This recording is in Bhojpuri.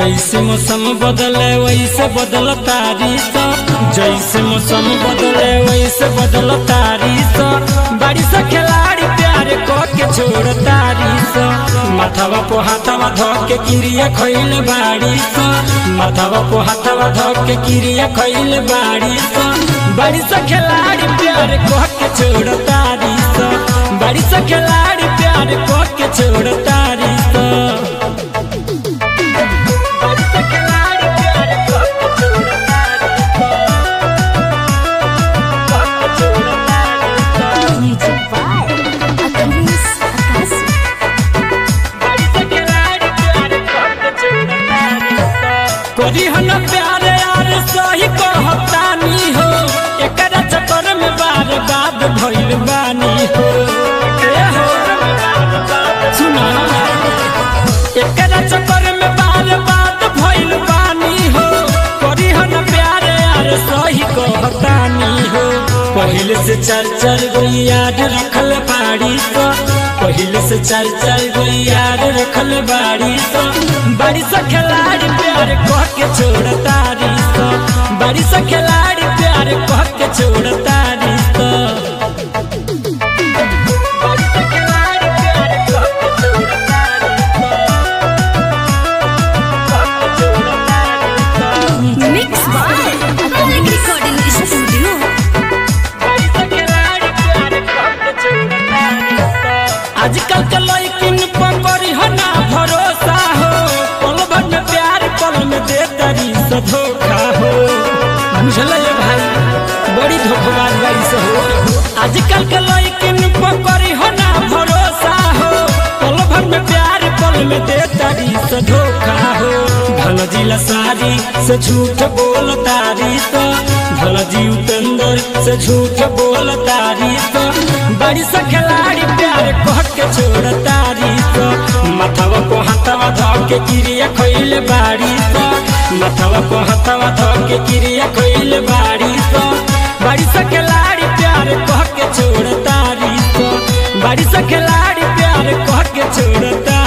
जैसे मौसम बदले वैसे बदल तारीस जैसे मौसम बदले वैसे बदल तारीस बारिश खिलाड़ी प्यार को के छोड़ तारीस माथावा को हाथावा धो के किरिया खैल बारिश माथावा को हाथावा धो के किरिया खैल बारिश बारिश खिलाड़ी प्यार को के छोड़ तारीस बारिश खिलाड़ी प्यार को के छोड़ तारीस Music by Achilles Akasi. कोरी हन प्यारे यार सही कहतानी हो एकरा चक्कर में बार बात भइल बानी हो ए हो सुना एकरा चक्कर में बार बात भइल बानी हो कोरी हन प्यारे यार सही कहतानी हो पहले से चार चार गो याद रखल बाड़ी तो पहले से चार चार गो याद रखल बाड़ी तो बाड़ी से खिलाड़ी प्यार कह के छोड़ तारी तो बाड़ी से खिलाड़ी प्यार कह के छोड़ तारी तो Mixed by Atomic Recording Studio. आजकल के लड़किन पर करी हो ना भरोसा हो पल भर में प्यार पल में दे तरी से धोखा हो बुझल ये भाई बड़ी धोखेबाज बारी से हो आजकल के लड़किन पर करी हो ना भरोसा हो पल भर में प्यार पल में दे तरी से धोखा हो धन जिला सारी से झूठ बोल तारी तो धन जी उपेंद्र से झूठ बोल तारी तो बड़ी से खिलाड़ी प्यार कह के छोड़ तारी तो माथावा को हाथावा धो के किरिया खैल बाड़ी तो माथावा को हाथावा धो के किरिया खैल बाड़ी तो बड़ी से खिलाड़ी प्यार कह के छोड़ तारी तो बड़ी से खिलाड़ी प्यार कह के छोड़ तारी